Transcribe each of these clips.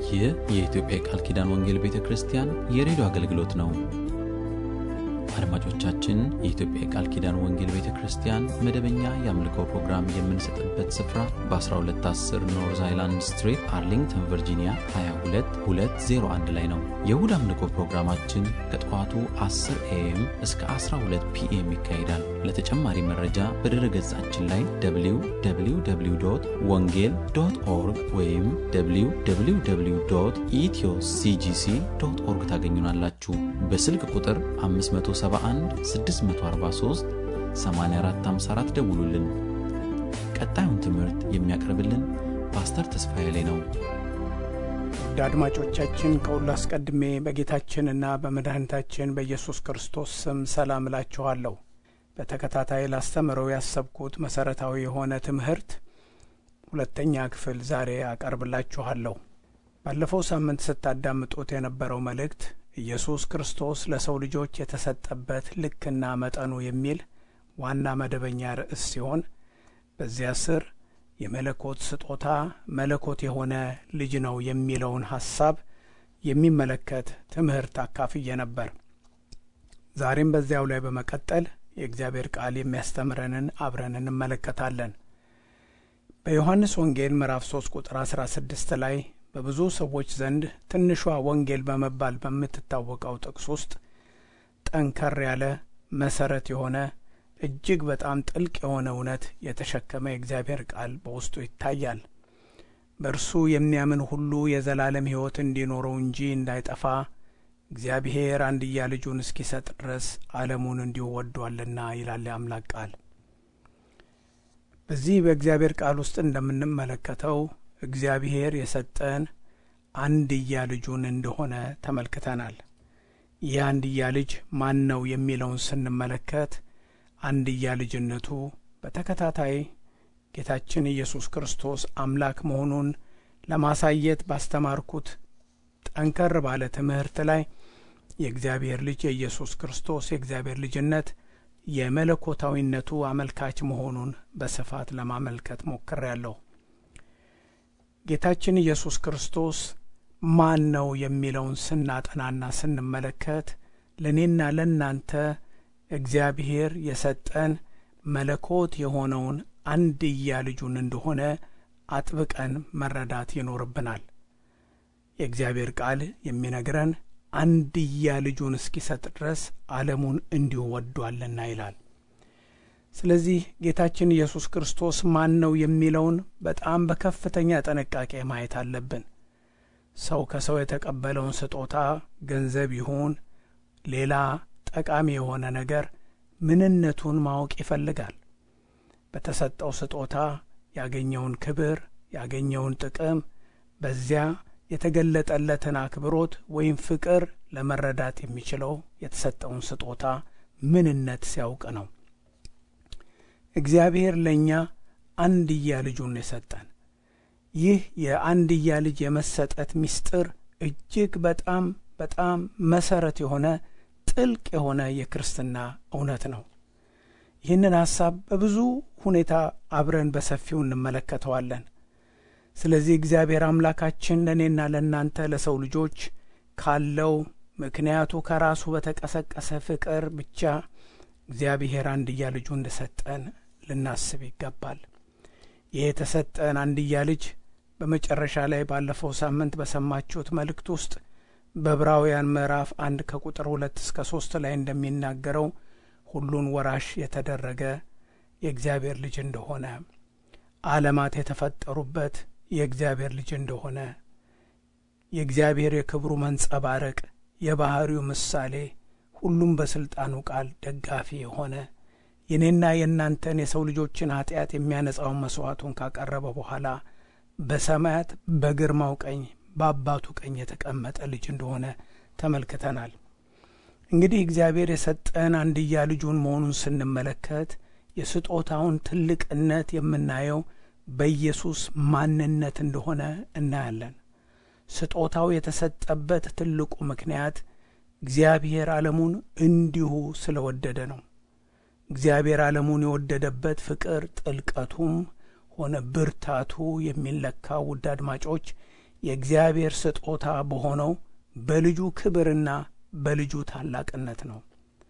ይህ የኢትዮጵያ የቃል ኪዳን ወንጌል ቤተ ክርስቲያን የሬዲዮ አገልግሎት ነው። አድማጮቻችን፣ የኢትዮጵያ የቃል ኪዳን ወንጌል ቤተ ክርስቲያን መደበኛ የአምልኮ ፕሮግራም የምንሰጥበት ስፍራ በ1210 ኖርዝ አይላንድ ስትሪት አርሊንግተን ቨርጂኒያ 22201 ላይ ነው። የእሁድ አምልኮ ፕሮግራማችን ከጠዋቱ 10 ኤኤም እስከ 12 ፒኤም ይካሄዳል። ለተጨማሪ መረጃ በድረ ገጻችን ላይ www ወንጌል ዶት ኦርግ ወይም www ኢትዮ ሲጂሲ ዶት ኦርግ ታገኙናላችሁ። በስልክ ቁጥር 571 643 8454 ደውሉልን። ቀጣዩን ትምህርት የሚያቀርብልን ፓስተር ተስፋዬ ላይ ነው። ውድ አድማጮቻችን ከሁሉ አስቀድሜ በጌታችንና በመድኃኒታችን በኢየሱስ ክርስቶስ ስም ሰላም እላችኋለሁ። በተከታታይ ላስተምረው ያሰብኩት መሠረታዊ የሆነ ትምህርት ሁለተኛ ክፍል ዛሬ አቀርብላችኋለሁ። ባለፈው ሳምንት ስታዳምጡት የነበረው መልእክት ኢየሱስ ክርስቶስ ለሰው ልጆች የተሰጠበት ልክና መጠኑ የሚል ዋና መደበኛ ርዕስ ሲሆን በዚያ ስር የመለኮት ስጦታ መለኮት የሆነ ልጅ ነው የሚለውን ሐሳብ የሚመለከት ትምህርት አካፍዬ ነበር። ዛሬም በዚያው ላይ በመቀጠል የእግዚአብሔር ቃል የሚያስተምረንን አብረን እንመለከታለን። በዮሐንስ ወንጌል ምዕራፍ 3 ቁጥር 16 ላይ በብዙ ሰዎች ዘንድ ትንሿ ወንጌል በመባል በምትታወቀው ጥቅስ ውስጥ ጠንከር ያለ መሰረት የሆነ እጅግ በጣም ጥልቅ የሆነ እውነት የተሸከመ የእግዚአብሔር ቃል በውስጡ ይታያል። በእርሱ የሚያምን ሁሉ የዘላለም ሕይወት እንዲኖረው እንጂ እንዳይጠፋ እግዚአብሔር አንድያ ልጁን እስኪሰጥ ድረስ ዓለሙን እንዲሁ ወዷልና ይላል የአምላክ ቃል። በዚህ በእግዚአብሔር ቃል ውስጥ እንደምንመለከተው እግዚአብሔር የሰጠን አንድያ ልጁን እንደሆነ ተመልክተናል። ይህ አንድያ ልጅ ማን ነው የሚለውን ስንመለከት አንድያ ልጅነቱ በተከታታይ ጌታችን ኢየሱስ ክርስቶስ አምላክ መሆኑን ለማሳየት ባስተማርኩት ጠንከር ባለ ትምህርት ላይ የእግዚአብሔር ልጅ የኢየሱስ ክርስቶስ የእግዚአብሔር ልጅነት የመለኮታዊነቱ አመልካች መሆኑን በስፋት ለማመልከት ሞክሬያለሁ። ጌታችን ኢየሱስ ክርስቶስ ማን ነው የሚለውን ስናጠናና ስንመለከት ለእኔና ለእናንተ እግዚአብሔር የሰጠን መለኮት የሆነውን አንድያ ልጁን እንደሆነ አጥብቀን መረዳት ይኖርብናል። የእግዚአብሔር ቃል የሚነግረን አንድያ ልጁን እስኪሰጥ ድረስ ዓለሙን እንዲሁ ወዷልና ይላል። ስለዚህ ጌታችን ኢየሱስ ክርስቶስ ማን ነው የሚለውን በጣም በከፍተኛ ጥንቃቄ ማየት አለብን። ሰው ከሰው የተቀበለውን ስጦታ ገንዘብ ይሁን ሌላ ጠቃሚ የሆነ ነገር ምንነቱን ማወቅ ይፈልጋል። በተሰጠው ስጦታ ያገኘውን ክብር፣ ያገኘውን ጥቅም፣ በዚያ የተገለጠለትን አክብሮት ወይም ፍቅር ለመረዳት የሚችለው የተሰጠውን ስጦታ ምንነት ሲያውቅ ነው። እግዚአብሔር ለእኛ አንድያ ልጁን የሰጠን ይህ የአንድያ ልጅ የመሰጠት ምስጢር እጅግ በጣም በጣም መሰረት የሆነ ጥልቅ የሆነ የክርስትና እውነት ነው። ይህንን ሐሳብ በብዙ ሁኔታ አብረን በሰፊው እንመለከተዋለን። ስለዚህ እግዚአብሔር አምላካችን ለእኔና ለእናንተ ለሰው ልጆች ካለው ምክንያቱ ከራሱ በተቀሰቀሰ ፍቅር ብቻ እግዚአብሔር አንድያ ልጁ እንደሰጠን ልናስብ ይገባል። ይህ የተሰጠን አንድያ ልጅ በመጨረሻ ላይ ባለፈው ሳምንት በሰማችሁት መልእክት ውስጥ በዕብራውያን ምዕራፍ አንድ ከቁጥር ሁለት እስከ ሶስት ላይ እንደሚናገረው ሁሉን ወራሽ የተደረገ የእግዚአብሔር ልጅ እንደሆነ ዓለማት የተፈጠሩበት የእግዚአብሔር ልጅ እንደሆነ የእግዚአብሔር የክብሩ መንጸባረቅ የባሕሪው ምሳሌ ሁሉም በሥልጣኑ ቃል ደጋፊ የሆነ የኔና የእናንተን የሰው ልጆችን ኀጢአት የሚያነጻውን መሥዋዕቱን ካቀረበ በኋላ በሰማያት በግርማው ቀኝ በአባቱ ቀኝ የተቀመጠ ልጅ እንደሆነ ተመልክተናል። እንግዲህ እግዚአብሔር የሰጠን አንድያ ልጁን መሆኑን ስንመለከት የስጦታውን ትልቅነት የምናየው በኢየሱስ ማንነት እንደሆነ እናያለን። ስጦታው የተሰጠበት ትልቁ ምክንያት እግዚአብሔር ዓለሙን እንዲሁ ስለወደደ ነው። እግዚአብሔር ዓለሙን የወደደበት ፍቅር ጥልቀቱም ሆነ ብርታቱ የሚለካው ውድ አድማጮች የእግዚአብሔር ስጦታ በሆነው በልጁ ክብርና በልጁ ታላቅነት ነው።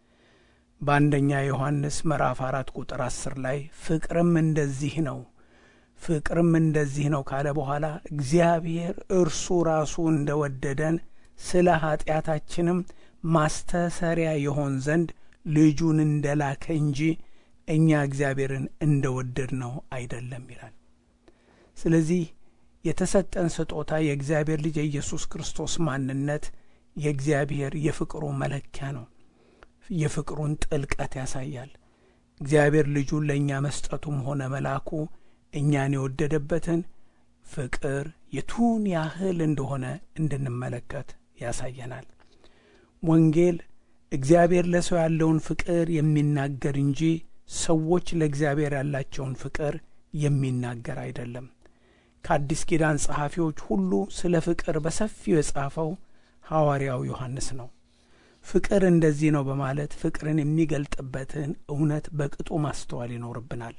በአንደኛ ዮሐንስ ምዕራፍ አራት ቁጥር አስር ላይ ፍቅርም እንደዚህ ነው ፍቅርም እንደዚህ ነው ካለ በኋላ እግዚአብሔር እርሱ ራሱ እንደ ወደደን ስለ ኀጢአታችንም ማስተሰሪያ የሆን ዘንድ ልጁን እንደ ላከ እንጂ እኛ እግዚአብሔርን እንደ ወደድ ነው አይደለም ይላል። ስለዚህ የተሰጠን ስጦታ የእግዚአብሔር ልጅ የኢየሱስ ክርስቶስ ማንነት የእግዚአብሔር የፍቅሩ መለኪያ ነው። የፍቅሩን ጥልቀት ያሳያል። እግዚአብሔር ልጁን ለእኛ መስጠቱም ሆነ መላኩ እኛን የወደደበትን ፍቅር የቱን ያህል እንደሆነ እንድንመለከት ያሳየናል። ወንጌል እግዚአብሔር ለሰው ያለውን ፍቅር የሚናገር እንጂ ሰዎች ለእግዚአብሔር ያላቸውን ፍቅር የሚናገር አይደለም። ከአዲስ ኪዳን ጸሐፊዎች ሁሉ ስለ ፍቅር በሰፊው የጻፈው ሐዋርያው ዮሐንስ ነው። ፍቅር እንደዚህ ነው በማለት ፍቅርን የሚገልጥበትን እውነት በቅጡ ማስተዋል ይኖርብናል።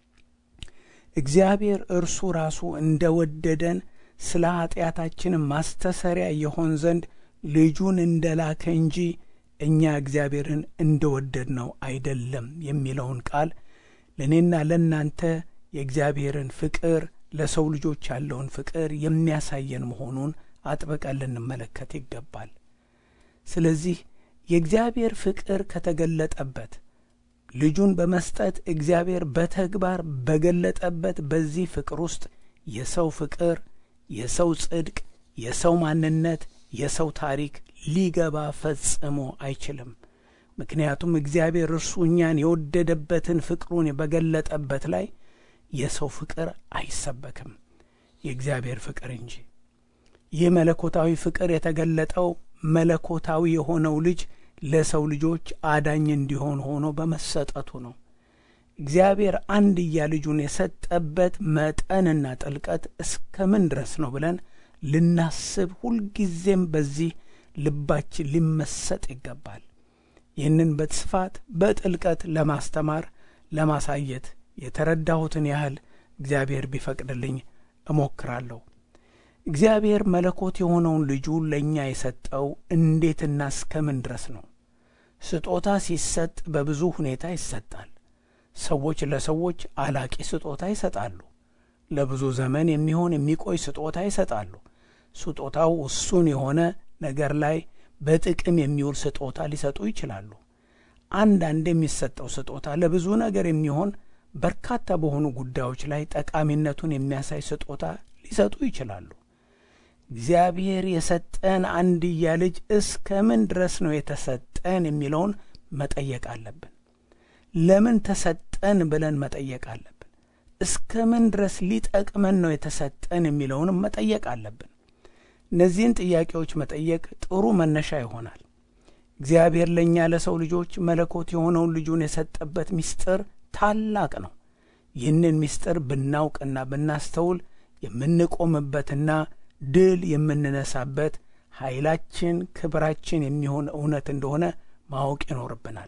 እግዚአብሔር እርሱ ራሱ እንደ ወደደን ስለ ኀጢአታችን ማስተሰሪያ የሆን ዘንድ ልጁን እንደ ላከ እንጂ እኛ እግዚአብሔርን እንደ ወደድ ነው አይደለም የሚለውን ቃል ለእኔና ለእናንተ የእግዚአብሔርን ፍቅር ለሰው ልጆች ያለውን ፍቅር የሚያሳየን መሆኑን አጥብቀን ልንመለከት ይገባል። ስለዚህ የእግዚአብሔር ፍቅር ከተገለጠበት ልጁን በመስጠት እግዚአብሔር በተግባር በገለጠበት በዚህ ፍቅር ውስጥ የሰው ፍቅር፣ የሰው ጽድቅ፣ የሰው ማንነት፣ የሰው ታሪክ ሊገባ ፈጽሞ አይችልም። ምክንያቱም እግዚአብሔር እርሱ እኛን የወደደበትን ፍቅሩን በገለጠበት ላይ የሰው ፍቅር አይሰበክም፣ የእግዚአብሔር ፍቅር እንጂ። ይህ መለኮታዊ ፍቅር የተገለጠው መለኮታዊ የሆነው ልጅ ለሰው ልጆች አዳኝ እንዲሆን ሆኖ በመሰጠቱ ነው። እግዚአብሔር አንድያ ልጁን የሰጠበት መጠንና ጥልቀት እስከ ምን ድረስ ነው ብለን ልናስብ ሁልጊዜም በዚህ ልባችን ሊመሰጥ ይገባል። ይህንን በስፋት በጥልቀት ለማስተማር ለማሳየት የተረዳሁትን ያህል እግዚአብሔር ቢፈቅድልኝ እሞክራለሁ። እግዚአብሔር መለኮት የሆነውን ልጁን ለእኛ የሰጠው እንዴትና እስከ ምን ድረስ ነው? ስጦታ ሲሰጥ በብዙ ሁኔታ ይሰጣል። ሰዎች ለሰዎች አላቂ ስጦታ ይሰጣሉ። ለብዙ ዘመን የሚሆን የሚቆይ ስጦታ ይሰጣሉ። ስጦታው እሱን የሆነ ነገር ላይ በጥቅም የሚውል ስጦታ ሊሰጡ ይችላሉ። አንዳንድ የሚሰጠው ስጦታ ለብዙ ነገር የሚሆን በርካታ በሆኑ ጉዳዮች ላይ ጠቃሚነቱን የሚያሳይ ስጦታ ሊሰጡ ይችላሉ። እግዚአብሔር የሰጠን አንድያ ልጅ እስከ ምን ድረስ ነው የተሰጠን የሚለውን መጠየቅ አለብን። ለምን ተሰጠን ብለን መጠየቅ አለብን። እስከ ምን ድረስ ሊጠቅመን ነው የተሰጠን የሚለውንም መጠየቅ አለብን። እነዚህን ጥያቄዎች መጠየቅ ጥሩ መነሻ ይሆናል። እግዚአብሔር ለእኛ ለሰው ልጆች መለኮት የሆነውን ልጁን የሰጠበት ምስጢር ታላቅ ነው። ይህንን ምስጢር ብናውቅና ብናስተውል የምንቆምበትና ድል የምንነሳበት ኃይላችን፣ ክብራችን የሚሆን እውነት እንደሆነ ማወቅ ይኖርብናል።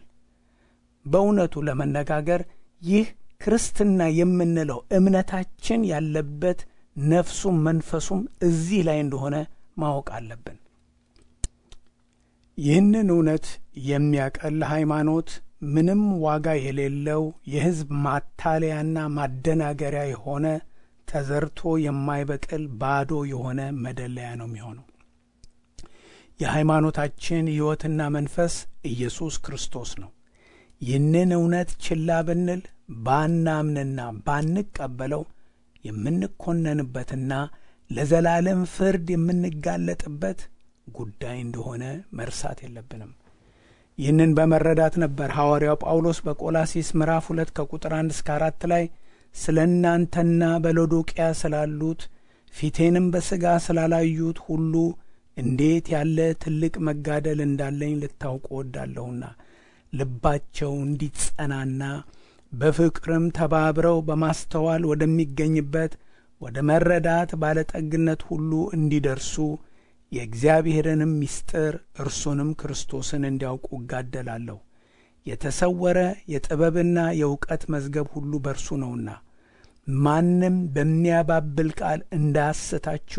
በእውነቱ ለመነጋገር ይህ ክርስትና የምንለው እምነታችን ያለበት ነፍሱም መንፈሱም እዚህ ላይ እንደሆነ ማወቅ አለብን። ይህንን እውነት የሚያቀል ሃይማኖት ምንም ዋጋ የሌለው የሕዝብ ማታለያና ማደናገሪያ የሆነ ተዘርቶ የማይበቅል ባዶ የሆነ መደለያ ነው የሚሆነው። የሃይማኖታችን ሕይወትና መንፈስ ኢየሱስ ክርስቶስ ነው። ይህንን እውነት ችላ ብንል ባናምንና ባንቀበለው የምንኮነንበትና ለዘላለም ፍርድ የምንጋለጥበት ጉዳይ እንደሆነ መርሳት የለብንም። ይህንን በመረዳት ነበር ሐዋርያው ጳውሎስ በቆላሲስ ምዕራፍ ሁለት ከቁጥር አንድ እስከ አራት ላይ ስለ እናንተና በሎዶቅያ ስላሉት ፊቴንም በሥጋ ስላላዩት ሁሉ እንዴት ያለ ትልቅ መጋደል እንዳለኝ ልታውቁ ወዳለሁና ልባቸው እንዲጸናና በፍቅርም ተባብረው በማስተዋል ወደሚገኝበት ወደ መረዳት ባለጠግነት ሁሉ እንዲደርሱ የእግዚአብሔርንም ምስጢር እርሱንም ክርስቶስን እንዲያውቁ እጋደላለሁ። የተሰወረ የጥበብና የእውቀት መዝገብ ሁሉ በእርሱ ነውና ማንም በሚያባብል ቃል እንዳያስታችሁ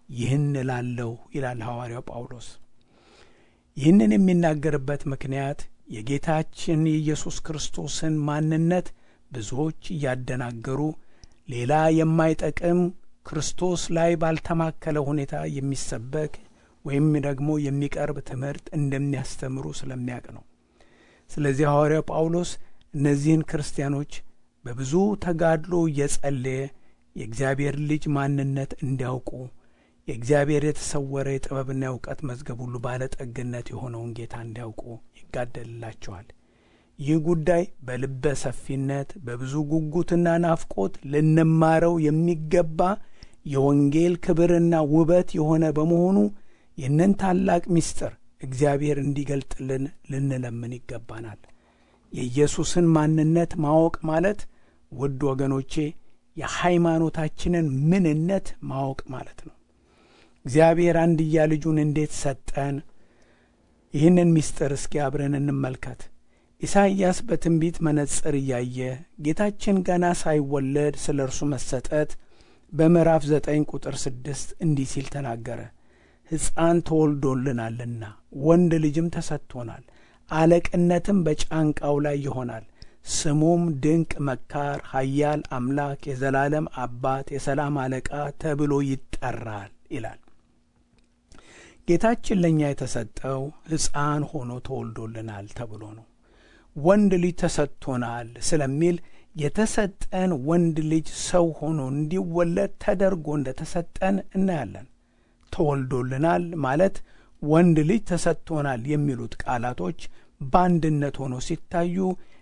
ይህን እላለሁ ይላል ሐዋርያው ጳውሎስ። ይህንን የሚናገርበት ምክንያት የጌታችን የኢየሱስ ክርስቶስን ማንነት ብዙዎች እያደናገሩ ሌላ የማይጠቅም ክርስቶስ ላይ ባልተማከለ ሁኔታ የሚሰበክ ወይም ደግሞ የሚቀርብ ትምህርት እንደሚያስተምሩ ስለሚያውቅ ነው። ስለዚህ ሐዋርያው ጳውሎስ እነዚህን ክርስቲያኖች በብዙ ተጋድሎ እየጸለየ የእግዚአብሔር ልጅ ማንነት እንዲያውቁ የእግዚአብሔር የተሰወረ የጥበብና የእውቀት መዝገብ ሁሉ ባለጠግነት የሆነውን ጌታ እንዲያውቁ ይጋደልላቸዋል። ይህ ጉዳይ በልበ ሰፊነት በብዙ ጉጉትና ናፍቆት ልንማረው የሚገባ የወንጌል ክብርና ውበት የሆነ በመሆኑ ይህንን ታላቅ ምስጢር እግዚአብሔር እንዲገልጥልን ልንለምን ይገባናል። የኢየሱስን ማንነት ማወቅ ማለት ውድ ወገኖቼ የሃይማኖታችንን ምንነት ማወቅ ማለት ነው። እግዚአብሔር አንድያ ልጁን እንዴት ሰጠን? ይህንን ምስጢር እስኪ አብረን እንመልከት። ኢሳይያስ በትንቢት መነጽር እያየ ጌታችን ገና ሳይወለድ ስለ እርሱ መሰጠት በምዕራፍ ዘጠኝ ቁጥር ስድስት እንዲህ ሲል ተናገረ። ሕፃን ተወልዶልናልና ወንድ ልጅም ተሰጥቶናል፣ አለቅነትም በጫንቃው ላይ ይሆናል። ስሙም ድንቅ መካር፣ ኃያል አምላክ፣ የዘላለም አባት፣ የሰላም አለቃ ተብሎ ይጠራል ይላል። ጌታችን ለእኛ የተሰጠው ሕፃን ሆኖ ተወልዶልናል ተብሎ ነው። ወንድ ልጅ ተሰጥቶናል ስለሚል የተሰጠን ወንድ ልጅ ሰው ሆኖ እንዲወለድ ተደርጎ እንደ ተሰጠን እናያለን። ተወልዶልናል ማለት ወንድ ልጅ ተሰጥቶናል የሚሉት ቃላቶች በአንድነት ሆኖ ሲታዩ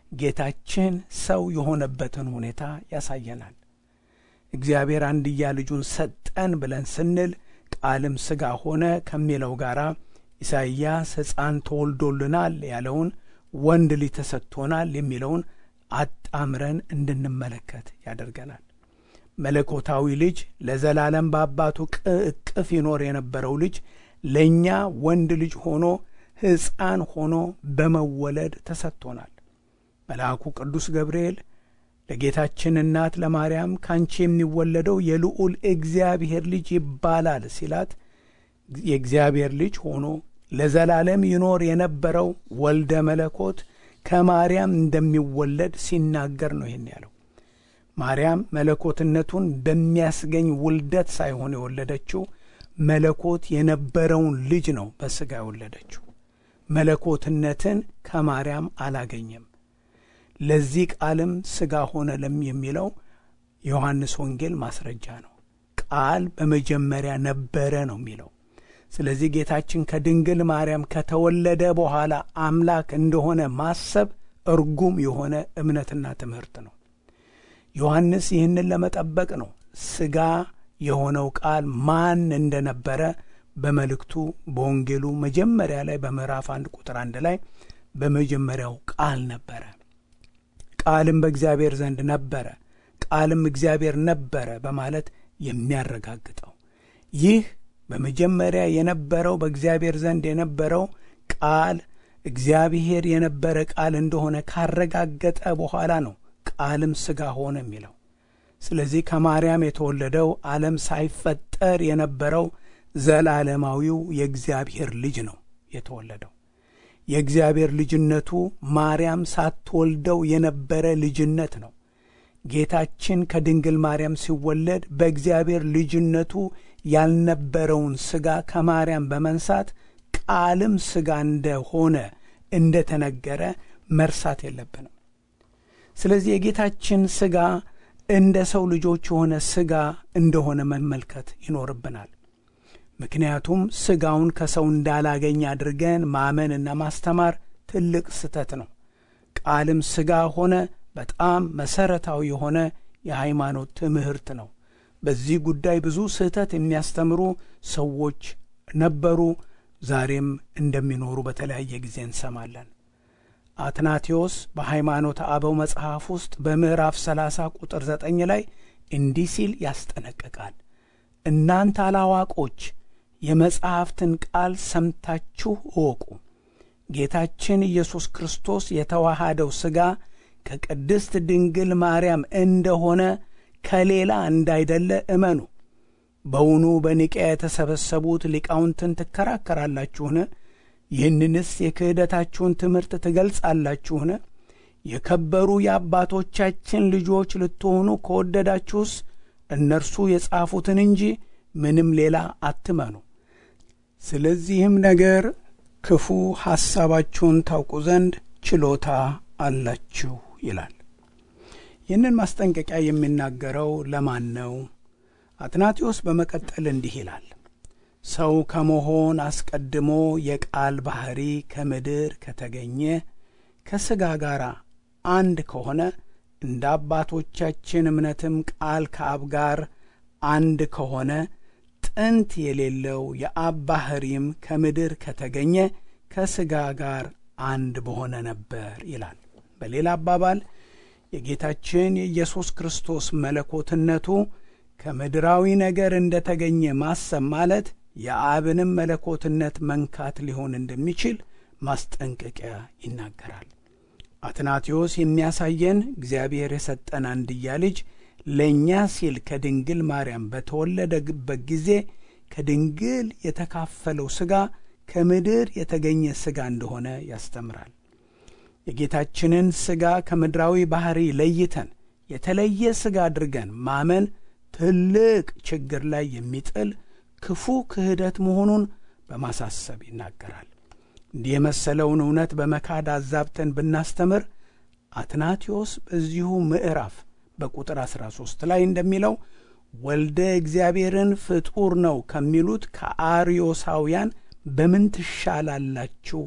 ጌታችን ሰው የሆነበትን ሁኔታ ያሳየናል። እግዚአብሔር አንድያ ልጁን ሰጠን ብለን ስንል ቃልም ሥጋ ሆነ ከሚለው ጋር ኢሳይያስ ሕፃን ተወልዶልናል ያለውን ወንድ ልጅ ተሰጥቶናል የሚለውን አጣምረን እንድንመለከት ያደርገናል። መለኮታዊ ልጅ ለዘላለም በአባቱ እቅፍ ይኖር የነበረው ልጅ ለእኛ ወንድ ልጅ ሆኖ ሕፃን ሆኖ በመወለድ ተሰጥቶናል። መልአኩ ቅዱስ ገብርኤል ለጌታችን እናት ለማርያም ካንቺ የሚወለደው የልዑል እግዚአብሔር ልጅ ይባላል ሲላት የእግዚአብሔር ልጅ ሆኖ ለዘላለም ይኖር የነበረው ወልደ መለኮት ከማርያም እንደሚወለድ ሲናገር ነው ይህን ያለው። ማርያም መለኮትነቱን በሚያስገኝ ውልደት ሳይሆን የወለደችው መለኮት የነበረውን ልጅ ነው በሥጋ የወለደችው። መለኮትነትን ከማርያም አላገኘም። ለዚህ ቃልም ሥጋ ሆነ ለም የሚለው ዮሐንስ ወንጌል ማስረጃ ነው። ቃል በመጀመሪያ ነበረ ነው የሚለው። ስለዚህ ጌታችን ከድንግል ማርያም ከተወለደ በኋላ አምላክ እንደሆነ ማሰብ እርጉም የሆነ እምነትና ትምህርት ነው። ዮሐንስ ይህንን ለመጠበቅ ነው ሥጋ የሆነው ቃል ማን እንደነበረ በመልእክቱ በወንጌሉ መጀመሪያ ላይ በምዕራፍ አንድ ቁጥር አንድ ላይ በመጀመሪያው ቃል ነበረ፣ ቃልም በእግዚአብሔር ዘንድ ነበረ፣ ቃልም እግዚአብሔር ነበረ በማለት የሚያረጋግጠው ይህ በመጀመሪያ የነበረው በእግዚአብሔር ዘንድ የነበረው ቃል እግዚአብሔር የነበረ ቃል እንደሆነ ካረጋገጠ በኋላ ነው ቃልም ሥጋ ሆነ የሚለው። ስለዚህ ከማርያም የተወለደው ዓለም ሳይፈጠር የነበረው ዘላለማዊው የእግዚአብሔር ልጅ ነው የተወለደው። የእግዚአብሔር ልጅነቱ ማርያም ሳትወልደው የነበረ ልጅነት ነው። ጌታችን ከድንግል ማርያም ሲወለድ በእግዚአብሔር ልጅነቱ ያልነበረውን ሥጋ ከማርያም በመንሳት ቃልም ሥጋ እንደሆነ እንደተነገረ መርሳት የለብንም። ስለዚህ የጌታችን ሥጋ እንደ ሰው ልጆች የሆነ ሥጋ እንደሆነ መመልከት ይኖርብናል። ምክንያቱም ሥጋውን ከሰው እንዳላገኝ አድርገን ማመንና ማስተማር ትልቅ ስህተት ነው። ቃልም ሥጋ ሆነ በጣም መሠረታዊ የሆነ የሃይማኖት ትምህርት ነው። በዚህ ጉዳይ ብዙ ስህተት የሚያስተምሩ ሰዎች ነበሩ፣ ዛሬም እንደሚኖሩ በተለያየ ጊዜ እንሰማለን። አትናቴዎስ በሃይማኖት አበው መጽሐፍ ውስጥ በምዕራፍ 30 ቁጥር 9 ላይ እንዲህ ሲል ያስጠነቅቃል። እናንተ አላዋቆች የመጽሐፍትን ቃል ሰምታችሁ እወቁ። ጌታችን ኢየሱስ ክርስቶስ የተዋሃደው ሥጋ ከቅድስት ድንግል ማርያም እንደሆነ ከሌላ እንዳይደለ እመኑ። በውኑ በኒቅያ የተሰበሰቡት ሊቃውንትን ትከራከራላችሁን? ይህንንስ የክህደታችሁን ትምህርት ትገልጻላችሁን? የከበሩ የአባቶቻችን ልጆች ልትሆኑ ከወደዳችሁስ እነርሱ የጻፉትን እንጂ ምንም ሌላ አትመኑ። ስለዚህም ነገር ክፉ ሐሳባችሁን ታውቁ ዘንድ ችሎታ አላችሁ ይላል። ይህንን ማስጠንቀቂያ የሚናገረው ለማን ነው? አትናቴዎስ በመቀጠል እንዲህ ይላል። ሰው ከመሆን አስቀድሞ የቃል ባሕሪ ከምድር ከተገኘ ከሥጋ ጋር አንድ ከሆነ እንደ አባቶቻችን እምነትም ቃል ከአብ ጋር አንድ ከሆነ ጥንት የሌለው የአብ ባሕሪም ከምድር ከተገኘ ከሥጋ ጋር አንድ በሆነ ነበር ይላል። በሌላ አባባል የጌታችን የኢየሱስ ክርስቶስ መለኮትነቱ ከምድራዊ ነገር እንደ ተገኘ ማሰብ ማለት የአብንም መለኮትነት መንካት ሊሆን እንደሚችል ማስጠንቀቂያ ይናገራል። አትናቴዎስ የሚያሳየን እግዚአብሔር የሰጠን አንድያ ልጅ ለእኛ ሲል ከድንግል ማርያም በተወለደበት ጊዜ ከድንግል የተካፈለው ሥጋ ከምድር የተገኘ ሥጋ እንደሆነ ያስተምራል። የጌታችንን ሥጋ ከምድራዊ ባሕሪ ለይተን የተለየ ሥጋ አድርገን ማመን ትልቅ ችግር ላይ የሚጥል ክፉ ክህደት መሆኑን በማሳሰብ ይናገራል። እንዲህ የመሰለውን እውነት በመካድ አዛብተን ብናስተምር አትናቴዎስ በዚሁ ምዕራፍ በቁጥር 13 ላይ እንደሚለው ወልደ እግዚአብሔርን ፍጡር ነው ከሚሉት ከአርዮሳውያን በምን ትሻላላችሁ?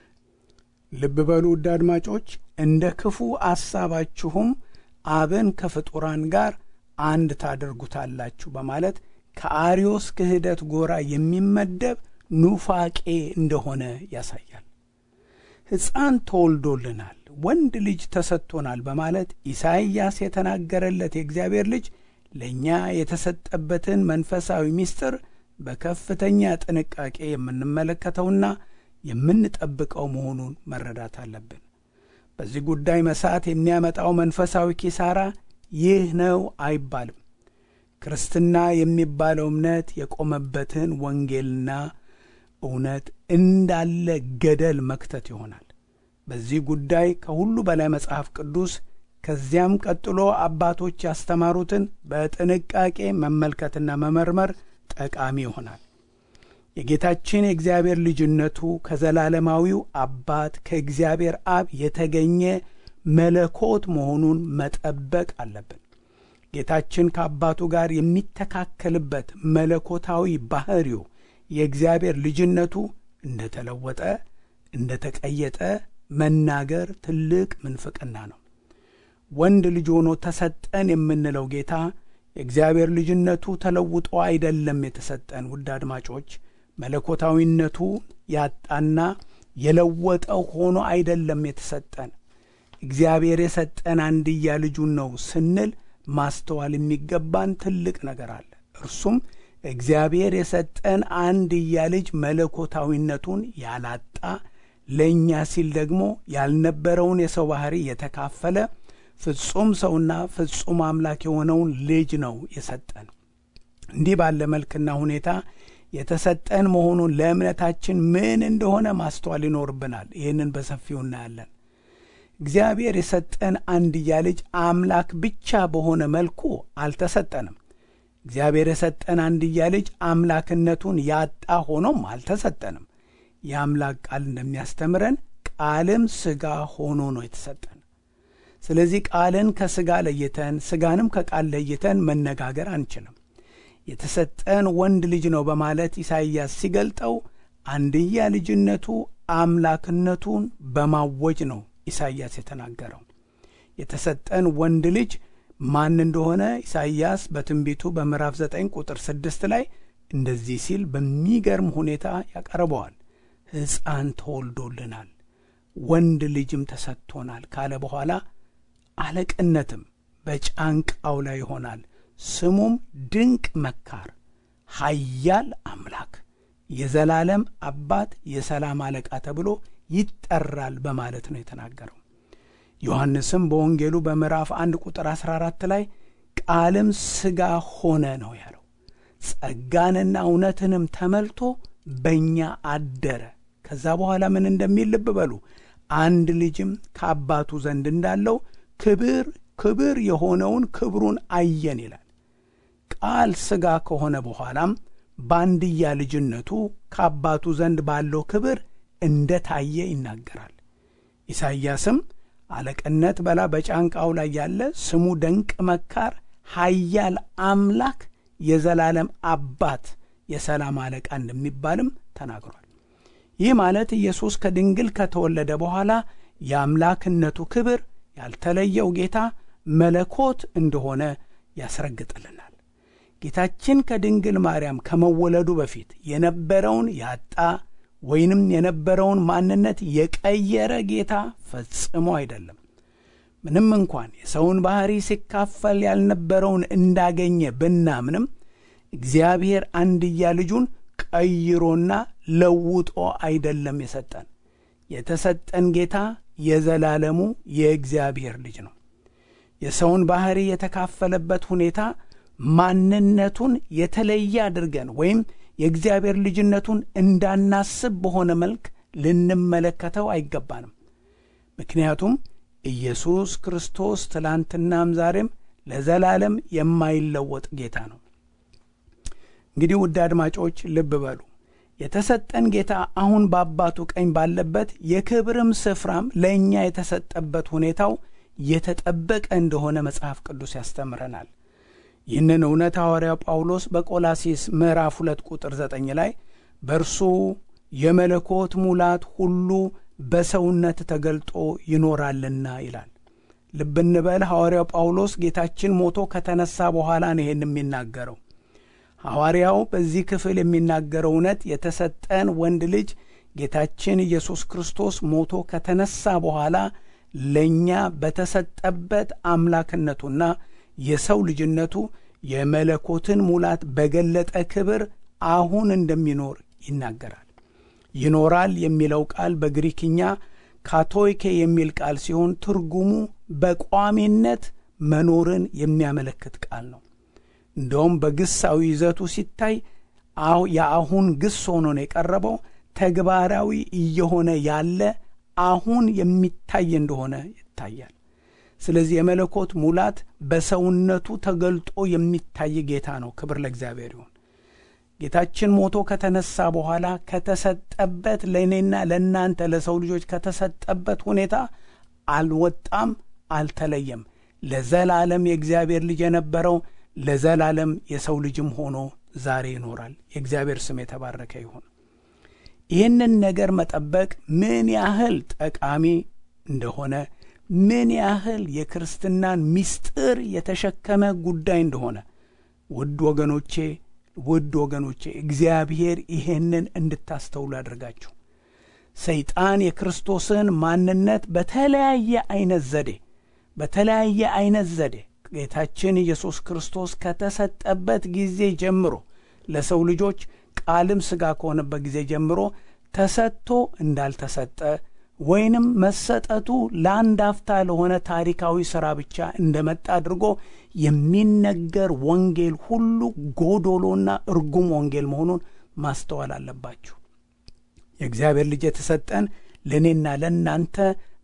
ልብ በሉ ውድ አድማጮች፣ እንደ ክፉ አሳባችሁም አብን ከፍጡራን ጋር አንድ ታደርጉታላችሁ በማለት ከአርዮስ ክህደት ጎራ የሚመደብ ኑፋቄ እንደሆነ ያሳያል። ሕፃን ተወልዶልናል፣ ወንድ ልጅ ተሰጥቶናል በማለት ኢሳይያስ የተናገረለት የእግዚአብሔር ልጅ ለእኛ የተሰጠበትን መንፈሳዊ ምስጢር በከፍተኛ ጥንቃቄ የምንመለከተውና የምንጠብቀው መሆኑን መረዳት አለብን። በዚህ ጉዳይ መሳት የሚያመጣው መንፈሳዊ ኪሳራ ይህ ነው አይባልም። ክርስትና የሚባለው እምነት የቆመበትን ወንጌልና እውነት እንዳለ ገደል መክተት ይሆናል። በዚህ ጉዳይ ከሁሉ በላይ መጽሐፍ ቅዱስ ከዚያም ቀጥሎ አባቶች ያስተማሩትን በጥንቃቄ መመልከትና መመርመር ጠቃሚ ይሆናል። የጌታችን የእግዚአብሔር ልጅነቱ ከዘላለማዊው አባት ከእግዚአብሔር አብ የተገኘ መለኮት መሆኑን መጠበቅ አለብን። ጌታችን ከአባቱ ጋር የሚተካከልበት መለኮታዊ ባሕሪው የእግዚአብሔር ልጅነቱ እንደ ተለወጠ እንደ ተቀየጠ መናገር ትልቅ ምንፍቅና ነው። ወንድ ልጅ ሆኖ ተሰጠን የምንለው ጌታ የእግዚአብሔር ልጅነቱ ተለውጦ አይደለም የተሰጠን። ውድ አድማጮች መለኮታዊነቱ ያጣና የለወጠው ሆኖ አይደለም የተሰጠን። እግዚአብሔር የሰጠን አንድያ ልጁን ነው ስንል ማስተዋል የሚገባን ትልቅ ነገር አለ። እርሱም እግዚአብሔር የሰጠን አንድያ ልጅ መለኮታዊነቱን ያላጣ ለእኛ ሲል ደግሞ ያልነበረውን የሰው ባሕሪ የተካፈለ ፍጹም ሰውና ፍጹም አምላክ የሆነውን ልጅ ነው የሰጠን። እንዲህ ባለ መልክና ሁኔታ የተሰጠን መሆኑን ለእምነታችን ምን እንደሆነ ማስተዋል ይኖርብናል። ይህንን በሰፊው እናያለን። እግዚአብሔር የሰጠን አንድያ ልጅ አምላክ ብቻ በሆነ መልኩ አልተሰጠንም። እግዚአብሔር የሰጠን አንድያ ልጅ አምላክነቱን ያጣ ሆኖም አልተሰጠንም። የአምላክ ቃል እንደሚያስተምረን ቃልም ሥጋ ሆኖ ነው የተሰጠን። ስለዚህ ቃልን ከሥጋ ለይተን ሥጋንም ከቃል ለይተን መነጋገር አንችልም። የተሰጠን ወንድ ልጅ ነው በማለት ኢሳይያስ ሲገልጠው አንድያ ልጅነቱ አምላክነቱን በማወጅ ነው ኢሳይያስ የተናገረው። የተሰጠን ወንድ ልጅ ማን እንደሆነ ኢሳይያስ በትንቢቱ በምዕራፍ 9 ቁጥር 6 ላይ እንደዚህ ሲል በሚገርም ሁኔታ ያቀርበዋል። ሕፃን ተወልዶልናል፣ ወንድ ልጅም ተሰጥቶናል ካለ በኋላ አለቅነትም በጫንቃው ላይ ይሆናል፣ ስሙም ድንቅ መካር፣ ኃያል አምላክ፣ የዘላለም አባት፣ የሰላም አለቃ ተብሎ ይጠራል በማለት ነው የተናገረው። ዮሐንስም በወንጌሉ በምዕራፍ አንድ ቁጥር 14 ላይ ቃልም ሥጋ ሆነ ነው ያለው። ጸጋንና እውነትንም ተመልቶ በእኛ አደረ። ከዛ በኋላ ምን እንደሚል ልብ በሉ። አንድ ልጅም ከአባቱ ዘንድ እንዳለው ክብር ክብር የሆነውን ክብሩን አየን ይላል። ቃል ሥጋ ከሆነ በኋላም በአንድያ ልጅነቱ ከአባቱ ዘንድ ባለው ክብር እንደ ታየ ይናገራል። ኢሳይያስም አለቅነት በላ በጫንቃው ላይ ያለ ስሙ ደንቅ መካር፣ ኃያል አምላክ፣ የዘላለም አባት፣ የሰላም አለቃ እንደሚባልም ተናግሯል። ይህ ማለት ኢየሱስ ከድንግል ከተወለደ በኋላ የአምላክነቱ ክብር ያልተለየው ጌታ መለኮት እንደሆነ ያስረግጥልናል። ጌታችን ከድንግል ማርያም ከመወለዱ በፊት የነበረውን ያጣ ወይንም የነበረውን ማንነት የቀየረ ጌታ ፈጽሞ አይደለም። ምንም እንኳን የሰውን ባሕሪ ሲካፈል ያልነበረውን እንዳገኘ ብናምንም እግዚአብሔር አንድያ ልጁን ቀይሮና ለውጦ አይደለም የሰጠን። የተሰጠን ጌታ የዘላለሙ የእግዚአብሔር ልጅ ነው። የሰውን ባሕሪ የተካፈለበት ሁኔታ ማንነቱን የተለየ አድርገን ወይም የእግዚአብሔር ልጅነቱን እንዳናስብ በሆነ መልክ ልንመለከተው አይገባንም። ምክንያቱም ኢየሱስ ክርስቶስ ትላንትናም ዛሬም ለዘላለም የማይለወጥ ጌታ ነው። እንግዲህ ውድ አድማጮች ልብ በሉ። የተሰጠን ጌታ አሁን በአባቱ ቀኝ ባለበት የክብርም ስፍራም ለእኛ የተሰጠበት ሁኔታው የተጠበቀ እንደሆነ መጽሐፍ ቅዱስ ያስተምረናል። ይህንን እውነት ሐዋርያው ጳውሎስ በቆላሲስ ምዕራፍ ሁለት ቁጥር ዘጠኝ ላይ በእርሱ የመለኮት ሙላት ሁሉ በሰውነት ተገልጦ ይኖራልና ይላል። ልብ እንበል ሐዋርያው ጳውሎስ ጌታችን ሞቶ ከተነሳ በኋላ ነው ይሄን የሚናገረው። ሐዋርያው በዚህ ክፍል የሚናገረው እውነት የተሰጠን ወንድ ልጅ ጌታችን ኢየሱስ ክርስቶስ ሞቶ ከተነሳ በኋላ ለእኛ በተሰጠበት አምላክነቱና የሰው ልጅነቱ የመለኮትን ሙላት በገለጠ ክብር አሁን እንደሚኖር ይናገራል። ይኖራል የሚለው ቃል በግሪክኛ ካቶይኬ የሚል ቃል ሲሆን ትርጉሙ በቋሚነት መኖርን የሚያመለክት ቃል ነው። እንደውም በግሳዊ ይዘቱ ሲታይ የአሁን ግስ ሆኖ ነው የቀረበው። ተግባራዊ እየሆነ ያለ አሁን የሚታይ እንደሆነ ይታያል። ስለዚህ የመለኮት ሙላት በሰውነቱ ተገልጦ የሚታይ ጌታ ነው። ክብር ለእግዚአብሔር ይሁን። ጌታችን ሞቶ ከተነሳ በኋላ ከተሰጠበት ለእኔና ለእናንተ ለሰው ልጆች ከተሰጠበት ሁኔታ አልወጣም፣ አልተለየም። ለዘላለም የእግዚአብሔር ልጅ የነበረው ለዘላለም የሰው ልጅም ሆኖ ዛሬ ይኖራል። የእግዚአብሔር ስም የተባረከ ይሁን። ይህንን ነገር መጠበቅ ምን ያህል ጠቃሚ እንደሆነ ምን ያህል የክርስትናን ምስጢር የተሸከመ ጉዳይ እንደሆነ ውድ ወገኖቼ ውድ ወገኖቼ እግዚአብሔር ይሄንን እንድታስተውሉ ያደርጋችሁ። ሰይጣን የክርስቶስን ማንነት በተለያየ አይነት ዘዴ በተለያየ አይነት ዘዴ ጌታችን ኢየሱስ ክርስቶስ ከተሰጠበት ጊዜ ጀምሮ ለሰው ልጆች ቃልም ሥጋ ከሆነበት ጊዜ ጀምሮ ተሰጥቶ እንዳልተሰጠ ወይንም መሰጠቱ ለአንድ አፍታ ለሆነ ታሪካዊ ሥራ ብቻ እንደመጣ አድርጎ የሚነገር ወንጌል ሁሉ ጎዶሎና እርጉም ወንጌል መሆኑን ማስተዋል አለባችሁ። የእግዚአብሔር ልጅ የተሰጠን ለእኔና ለእናንተ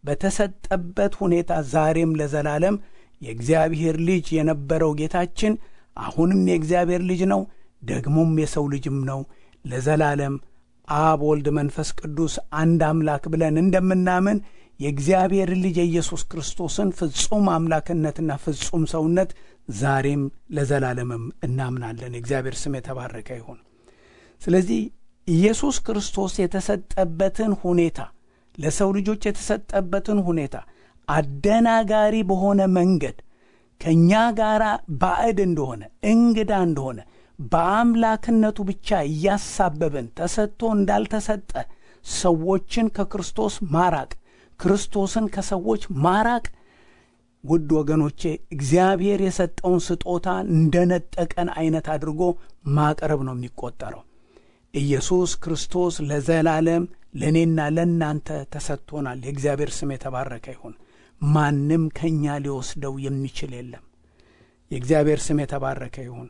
በተሰጠበት ሁኔታ ዛሬም ለዘላለም የእግዚአብሔር ልጅ የነበረው ጌታችን አሁንም የእግዚአብሔር ልጅ ነው፣ ደግሞም የሰው ልጅም ነው። ለዘላለም አብ፣ ወልድ፣ መንፈስ ቅዱስ አንድ አምላክ ብለን እንደምናምን የእግዚአብሔር ልጅ የኢየሱስ ክርስቶስን ፍጹም አምላክነትና ፍጹም ሰውነት ዛሬም ለዘላለምም እናምናለን። የእግዚአብሔር ስም የተባረከ ይሁን። ስለዚህ ኢየሱስ ክርስቶስ የተሰጠበትን ሁኔታ ለሰው ልጆች የተሰጠበትን ሁኔታ አደናጋሪ በሆነ መንገድ ከእኛ ጋር ባዕድ እንደሆነ እንግዳ እንደሆነ በአምላክነቱ ብቻ እያሳበብን ተሰጥቶ እንዳልተሰጠ ሰዎችን ከክርስቶስ ማራቅ ክርስቶስን ከሰዎች ማራቅ ውድ ወገኖቼ እግዚአብሔር የሰጠውን ስጦታ እንደነጠቀን አይነት አድርጎ ማቅረብ ነው የሚቆጠረው። ኢየሱስ ክርስቶስ ለዘላለም ለእኔና ለእናንተ ተሰጥቶናል። የእግዚአብሔር ስም የተባረከ ይሁን። ማንም ከእኛ ሊወስደው የሚችል የለም። የእግዚአብሔር ስም የተባረከ ይሁን።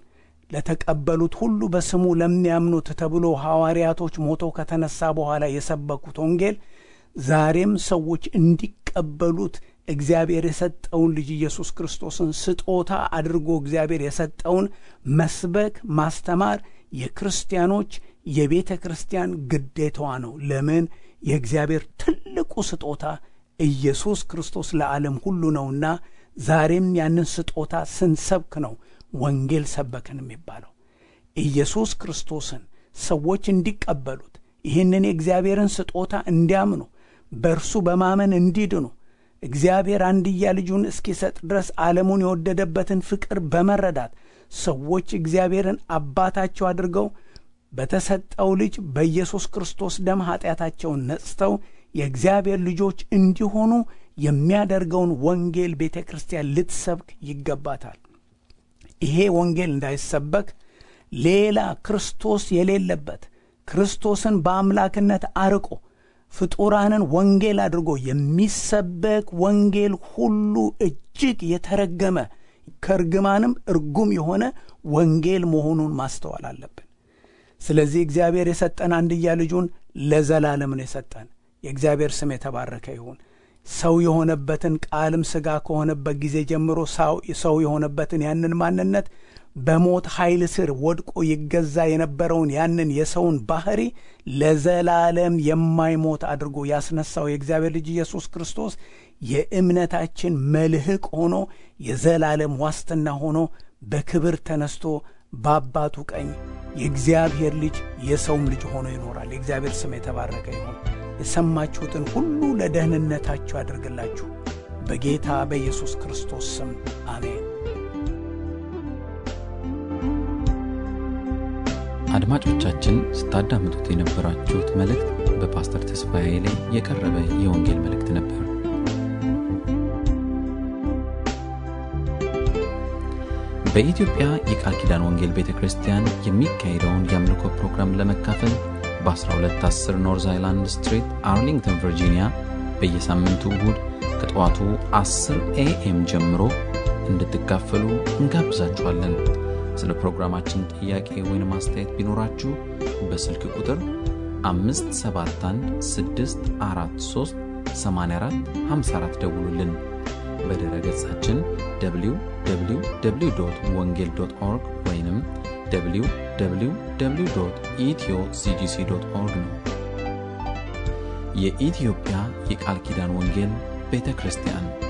ለተቀበሉት ሁሉ በስሙ ለሚያምኑት ተብሎ ሐዋርያቶች ሞቶ ከተነሳ በኋላ የሰበኩት ወንጌል ዛሬም ሰዎች እንዲቀበሉት እግዚአብሔር የሰጠውን ልጅ ኢየሱስ ክርስቶስን ስጦታ አድርጎ እግዚአብሔር የሰጠውን መስበክ ማስተማር የክርስቲያኖች የቤተ ክርስቲያን ግዴታዋ ነው። ለምን? የእግዚአብሔር ትልቁ ስጦታ ኢየሱስ ክርስቶስ ለዓለም ሁሉ ነውና ዛሬም ያንን ስጦታ ስንሰብክ ነው ወንጌል ሰበክን የሚባለው። ኢየሱስ ክርስቶስን ሰዎች እንዲቀበሉት ይህንን የእግዚአብሔርን ስጦታ እንዲያምኑ በእርሱ በማመን እንዲድኑ እግዚአብሔር አንድያ ልጁን እስኪሰጥ ድረስ ዓለሙን የወደደበትን ፍቅር በመረዳት ሰዎች እግዚአብሔርን አባታቸው አድርገው በተሰጠው ልጅ በኢየሱስ ክርስቶስ ደም ኀጢአታቸውን ነጽተው የእግዚአብሔር ልጆች እንዲሆኑ የሚያደርገውን ወንጌል ቤተ ክርስቲያን ልትሰብክ ይገባታል። ይሄ ወንጌል እንዳይሰበክ ሌላ ክርስቶስ የሌለበት ክርስቶስን በአምላክነት አርቆ ፍጡራንን ወንጌል አድርጎ የሚሰበክ ወንጌል ሁሉ እጅግ የተረገመ ከእርግማንም እርጉም የሆነ ወንጌል መሆኑን ማስተዋል አለብን። ስለዚህ እግዚአብሔር የሰጠን አንድያ ልጁን ለዘላለም ነው የሰጠን። የእግዚአብሔር ስም የተባረከ ይሁን። ሰው የሆነበትን ቃልም ሥጋ ከሆነበት ጊዜ ጀምሮ ሰው የሆነበትን ያንን ማንነት በሞት ኃይል ስር ወድቆ ይገዛ የነበረውን ያንን የሰውን ባህሪ ለዘላለም የማይሞት አድርጎ ያስነሳው የእግዚአብሔር ልጅ ኢየሱስ ክርስቶስ የእምነታችን መልህቅ ሆኖ የዘላለም ዋስትና ሆኖ በክብር ተነስቶ በአባቱ ቀኝ የእግዚአብሔር ልጅ የሰውም ልጅ ሆኖ ይኖራል። የእግዚአብሔር ስም የተባረከ ይሁን። የሰማችሁትን ሁሉ ለደህንነታችሁ ያደርግላችሁ። በጌታ በኢየሱስ ክርስቶስ ስም አሜን። አድማጮቻችን ስታዳምጡት የነበራችሁት መልእክት በፓስተር ተስፋዬ ላይ የቀረበ የወንጌል መልእክት ነበር። በኢትዮጵያ የቃል ኪዳን ወንጌል ቤተ ክርስቲያን የሚካሄደውን የአምልኮ ፕሮግራም ለመካፈል በ1210 ኖርዝ አይላንድ ስትሪት አርሊንግተን ቨርጂኒያ በየሳምንቱ እሁድ ከጠዋቱ 10 ኤኤም ጀምሮ እንድትካፈሉ እንጋብዛችኋለን። ስለ ፕሮግራማችን ጥያቄ ወይም አስተያየት ቢኖራችሁ በስልክ ቁጥር 571 ደውሉልን። በድረ ገጻችን www ወንጌል ኦርግ ወይም www ኢትዮ ሲጂሲ ኦርግ ነው። የኢትዮጵያ የቃል ኪዳን ወንጌል ቤተ ክርስቲያን